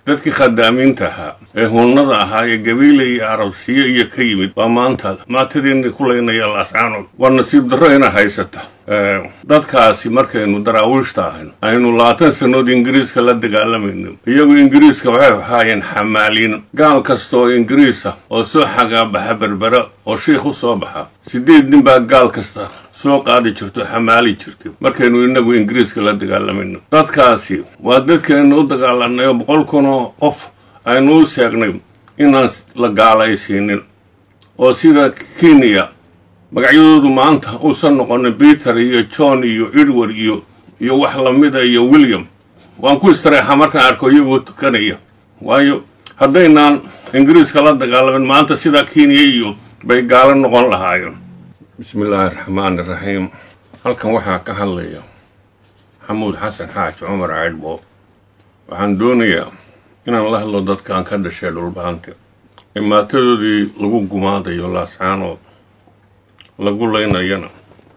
dadkii khadaamiinta ahaa ee hunnada ahaa ee gabiile iyo arabsiyo iyo ka yimid waa maanta maatadiina ku laynaya laascaanood waa nasiib darro ina haysata dadkaasi markaynu daraawiishta ahayno aynu labaatan sannood ingiriiska la dagaalamayno iyagu ingiriiska waxay ahaayeen xamaaliin gaal kasta oo ingiriisa oo soo xagaabaxa berbera oo shiikh u soo baxa siddeed nin baa gaal kasta soo qaadi jirto xamaali jirtay markaynu inagu ingiriiska la dagaalamayno dadkaasi waa dadkaynu u dagaalanay oo boqol kun oo qof aynu u seegnay inaan la gaalaysiinin oo sida kenya magacyadoodu maanta uusan noqonin peter iyo john iyo edward iyo iyo wax lamida iyo william waan ku istareexaa markaan arko iyagoo tukanaya waayo haddaynaan ingiriiska la dagaalamin maanta sida kenya iyo bay gaalo noqon lahaayeen bismi illaahi raxmaani raxiim halkan waxaa ka hadlaya xamuud xasan xaaji cumar caydhbo waxaan doonayaa inaan la hadlo dadkaan ka dhashay dhulbaante ee maatadoodii lagu gumaadayo laascaanood lagu laynayana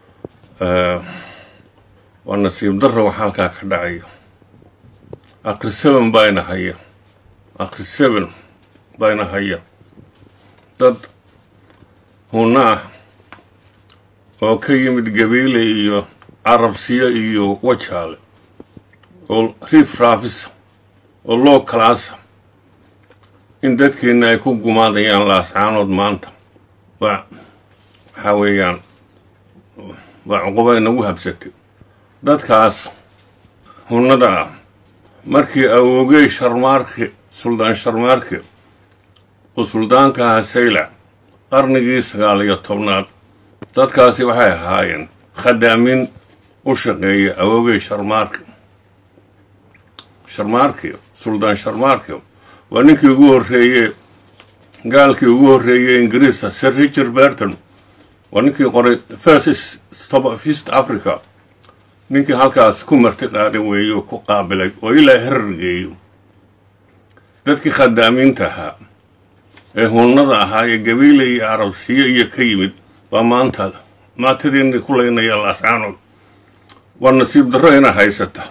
waa nasiib darro wax halkaa ka dhacaya akri seven bayna haya akri seven bayna haya dad hunna ah oo ka yimid gabiile iyo carabsiyo iyo wajaale oo riif raafisa oo loo kalaasa in dadkeenna ay ku gumaadayaan laascaanood maanta waa waxaa weeyaan waa cuquba inagu habsatay dadkaas hunnada ah markii awoogey sharmaarke suldaan sharmaarke oo suldaanka ahaa saylac qarnigii sagaal iyo tobnaad dadkaasi waxay ahaayeen khadaamin u shaqeeya awoogey sharmaarke sharmaarke suldaan sharmaarke waa ninkii ugu horreeye gaalkii ugu horreeyey ingiriisa sir richard berton waa ninkii qoray first stop of east africa ninkii halkaas ku marti qaaday weeye oo ku qaabilay oo ilaa herar geeyo dadkii khadaamiinta ahaa ee hunnada ahaa ee gabiile iyo arabsiyo iyo ka yimid waa maanta maatadiina ku laynaya laascaanood waa nasiib darro ina haysata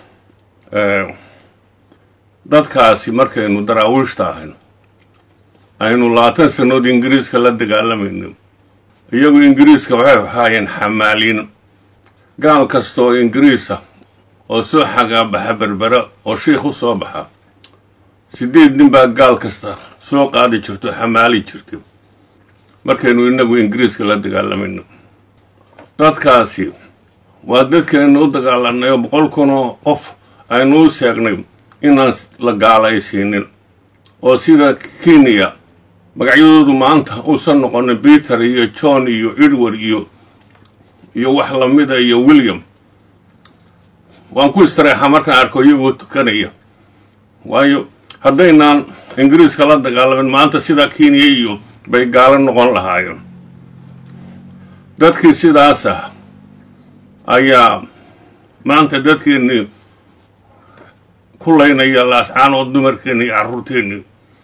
dadkaasi markaynu daraawiishta ahayno aynu labaatan sannood ingiriiska la dagaalamayno iyagu ingiriiska waxay ahaayeen xamaaliin gaal kasta oo ingiriisa oo soo xagaabaxa berbera oo shiikh u soo baxa siddeed nin baa gaal kasta soo qaadi jirto xamaali jirtay markaynu inagu ingiriiska la dagaalamayno dadkaasi waa dadkaynu u dagaalanay oo boqol kun oo qof aynu u seegnay inaan la gaalaysiinin oo sida kenya magacyadoodu maanta uusan noqonin peter iyo john iyo edward iyo iyo wax lamida iyo william waan ku istareexaa markaan arko iyagoo tukanaya waayo haddaynaan ingiriiska la dagaalamin maanta sida kenya iyo bay gaalo noqon lahaayeen dadkii sidaas ah ayaa maanta dadkeennii ku laynaya laascaanood dumarkeenni iyo carruurteennii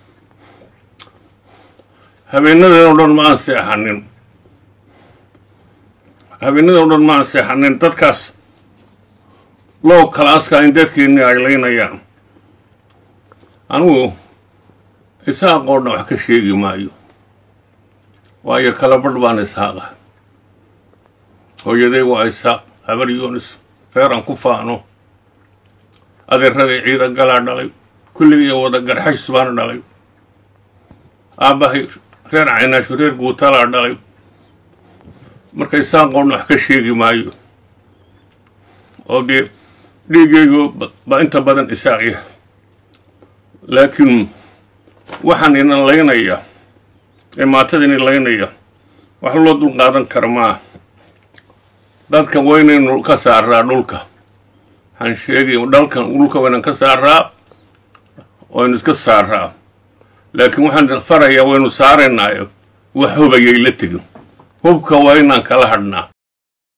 habeenadeen o dhan ma aan seexanin habeenadeen o dhan ma aan seexanin dadkaas loo kalaaska in dadkeennii ay laynayaan anigu isaaqoo dhan wax ka sheegi maayo waayo kala badh baan isaaqa hooyaday waa isaaq habar yoonis reeran ku faano adeeraday ciida galaa dhalay kulligii wada garxays baana dhalay aabbahay reer caynaashu reer guutalaa dhalay marka isaaqoon wax ka sheegi maayo oo dee dhiiggaygu baa inta badan isaaqya laakiin waxaan ina laynaya ee maatada ina laynaya wax loo dul qaadan kara maa dadka waynaynu ka saaraa dhulka waxaan sheegay dhalkan dhulka waynan ka saaraa waynu iska saaraa laakiin waxaan farayaa waynu saaraynaayo wax hubayay la tegin hubka waa inaan kala hadhnaa